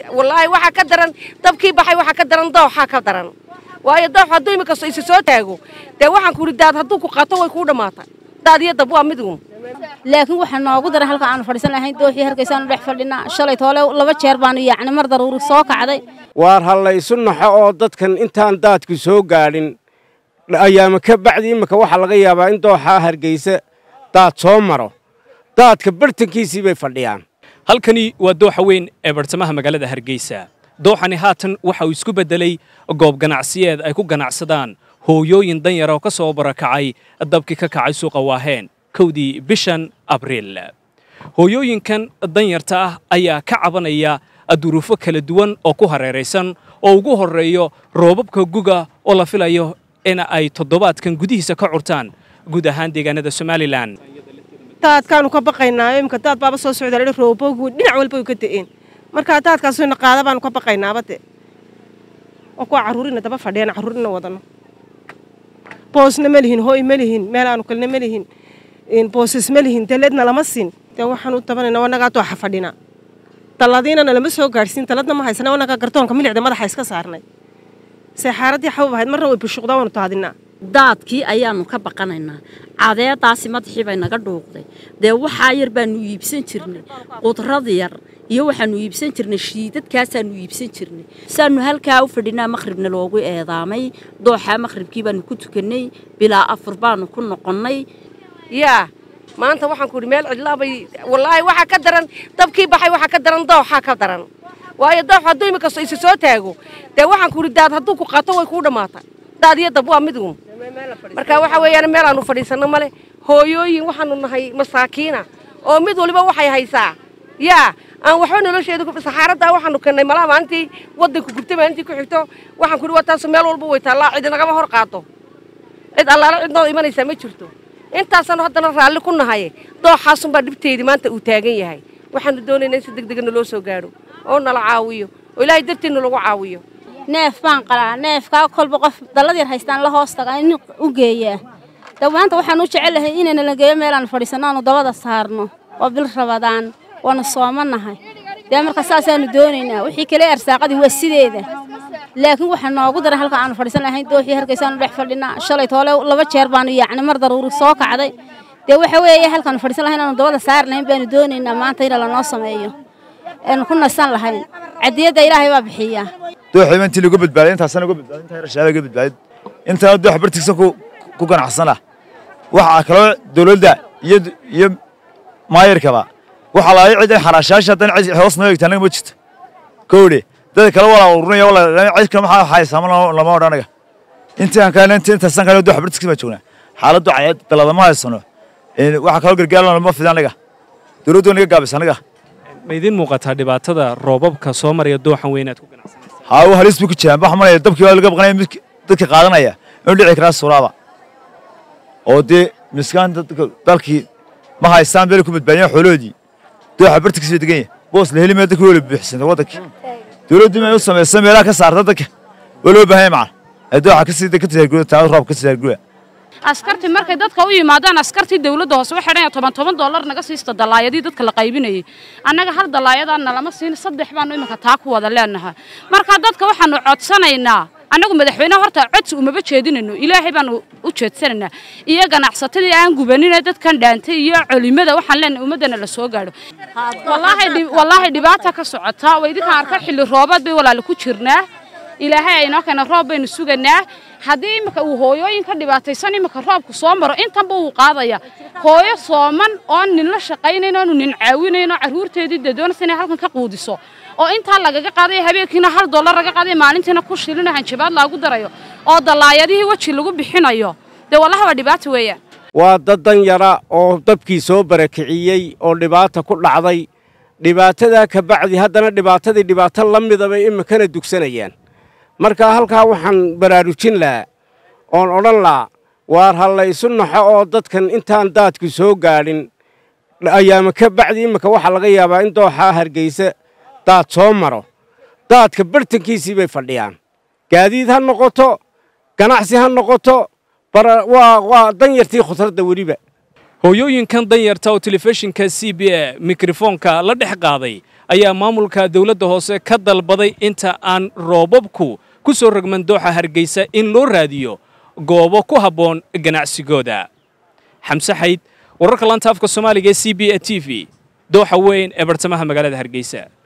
wallaahi waxaa ka daran dabkii baxay waxaa ka daran dooxaa ka daran waayo doox hadduu imikasto isa soo taago dee waxaan ku idhi daad hadduu ku qaato way kuu dhammaata daad iyo dab waa miduun laakiin waxaa noogu daran halka aanu fadhiisan lahayn dooxii hargeysaanu dhex fadhinaa shalay toole laba jeer baanu yacni mar daruuri soo kacday waar ha la isu naxo oo dadkan intaan daadku soo gaadhin ayaama ka bacdi imika waxaa laga yaabaa in dooxaa hargeysa daad soo maro daadka bartankiisii bay fadhiyaan halkani waa dooxa weyn ee bartamaha magaalada hargeysa dooxani haatan waxa uu isku beddelay goob ganacsiyeed ay ku ganacsadaan hooyooyin danyar oo ka soo barakacay dabkii ka kacay suuqa waaheen kowdii bishan abriil hooyooyinkan danyarta ah ayaa ka cabanaya duruufo kala duwan oo ku hareeraysan oo ugu horreeyo roobabka guga oo la filayo in ay toddobaadkan gudihiisa ka curtaan guud ahaan deegaanada somalilan daadkaanu ka baqaynaa imika daad baaba soo socda rooboogu dhinac walba way ka da'een markaa daadkaasna qaada baanu ka baqaynaaba de oo kuwa carruurina daba fadhiyaan carruurina wadano boosna ma lihin hooy ma lihin meel aanu kalna ma lihin boosas ma lihin daleedna lama siin dee waxaan u tabanayna wanagaa dooxa fadhina dalladiinana lama soo gaadhsiin daladna ma haysana wanagaa gartoonka milicda madaxa iska saarnay seexaaradii xabab ahayd marna way bushuqdaa waanu taadinaa daadkii ayaanu ka baqanaynaa cadeedaasi madaxii bay naga dhuuqday dee waxaa yar baanu iibsan jirnay qudrad yar iyo waxaanu iibsan jirnay shiidadkaasaanu iibsan jirnay saanu halkaa u fadhinaa maqhribna loogu eedaamay dooxaa maqhribkii baanu ku tukannay bilaa afur baanu ku noqonnay yaa maanta waxaan ku idhi meel cidlaabay wallaahi waxaa ka daran dabkii baxay waxaa ka daran dooxaa ka daran waayo doox hadduu imikasto isa soo taago dee waxaan ku idhi daad hadduu ku qaato way kuu dhammaata daad iyo dab waa miduun marka waxa weeyaan meel aanu fadhiisanno male hooyooyin waxaanu nahay masaakiina oo mid waliba waxay haysaa yaa aan waxba nolosheedu saxaaraddaa waxaanu kennay malaha maalintii waddanku gubtay maalintii ku xigto waxaan ku idhi waa taasu meel walba way taallaa cid nagama hor qaato cid allaala cid noo imanaysaa ma jirto intaasaanu haddana raalli ku nahay dooxaasunbaa dhibteedii maanta uu taagan yahay waxaanu doonaynaa in si degdega naloo soo gaadho oo nala caawiyo oo ilaahay darteedna lagu caawiyo neef baan qalaa neefkaa kolba qof dallad yar haystaan la hoos taga in u geeyaa dawaanta waxaan u jecelahay inayna la geeyo meelaanu fadhiisanno aanu dabada saarno oo bil rabadaan waanu soomanahay dee marka saasaanu doonaynaa wixii kale arsaaqadii waa sideeda laakiin waxaa noogu daran halka aanu fadhiisan lahayn dooxii hargeysaanu dhex fadhinaa shalay toole laba jeer baanu yacni mar daruuri soo kacday dee waxa weeye halkaanu fadhiisan lahayn aanu dabada saari lahayn baanu doonaynaa maanta in lanoo sameeyo aanu ku nasan lahayn cadiyadda ilaahay baa bixiyaa dooxiiba intii lagu badbaaday intaasana uga badbaaday intaa rashaada uga badbaaday intaana doox bartigsan ku ku ganacsana waxaa kaloo dawladda iyo iyo maayarkaba waxaa lahay cid in xaraashaasha haddana cid hoos noo egta anaga ma jirto kowdhe dadka kale walaa urunaya walaa cid kale maxaa haysaama lama odhan anaga intaan kale inta intaasan kale doox bartigsan baan joognaa xaaladdu cayaad daladama haysano waxaa kaloo gargaar lama fida anaga dawladdu naga gaabis anaga ma idiin muuqataa dhibaatada roobabka soo maraya dooxan weyn aad ku ganacsanaysa haa uu halis buu ku jiraan waxa malaya dabkii waa laga baqanaya mid dadka qaadanaya inuu dhici karaa suuraaba oo dee miskaan dadka dalkii ma haystaan beel ku badbaadiyaan xooloodii dooxa bartigis bay degan yahay boos la heli maya dadkii wala buuxsantay waddankii dawladdu inay u samayso meelaha ka saarta dadka waa loo baahan yahay macan ee dooxa ka sii ka tisaarguda taa roob ka tisaarguda askartii markay dadka u yimaadaan askartii dawladda hoose waxay dhan toban toban dollar naga siista dallaayadii dadka la qaybinayay annaga hal dallaayadaanna lama siin saddex baanu iminka taa ku wada leenahay marka dadka waxaanu codsanaynaa annagu madaxweyneha horta codsi umaba jeedinayno ilaahay baanu u jeedsanaynaa iyo ganacsatadii aan gubanine dadkan dhaantay iyo colimada waxaan leenahay ummaddana la soo gaadho wallaahi dhibaata ka socota waa idinkaan arka xilli roobaad bay walaala ku jirnaa ilaahay aynoo keena roob baynu suganaa haddii iminka uu hooyooyin ka dhibaataysan iminka roobku soo maro intanba wuu qaadaya hooyo sooman oon nin la shaqaynayn oonu nin caawinayn oo carruurteedii dee doonaysa inay halkan ka quudiso oo intaa lagaga qaadaya habeenkiina hal dollar laga qaadaya maalintiina ku shilino hanjabaad laagu darayo oo dallaayadihii weji lagu bixinayo dee wallahi waa dhibaata weeyaan waa dad danyara oo dabkii soo barakiciyey oo dhibaata ku dhacday dhibaatadaa ka bacdi haddana dhibaatadii dhibaato la mida bay iminkana dugsanayaan marka halkaa waxaan baraarujin lahaa oon odhan lahaa waar ha la isu naxo oo dadkan intaan daadku soo gaadhin ayaama ka bacdi iminka waxaa laga yaabaa in dooxaa hargeysa daad soo maro daadka bartankiisii bay fadhiyaan gaadiid ha noqoto ganacsi ha noqoto waa danyartii khudradda weliba hooyooyinkan danyarta oo telefishinka c b a mikrofoonka la dhex qaaday ayaa maamulka dowladda hoose ka dalbaday inta aan roobabku ku soo rogman dooxa hargeysa in loo raadiyo goobo ku habboon ganacsigooda xamse xayd wararka lanta afka soomaaliga ee c b a t v dooxa weyn ee bartamaha magaalada hargeysa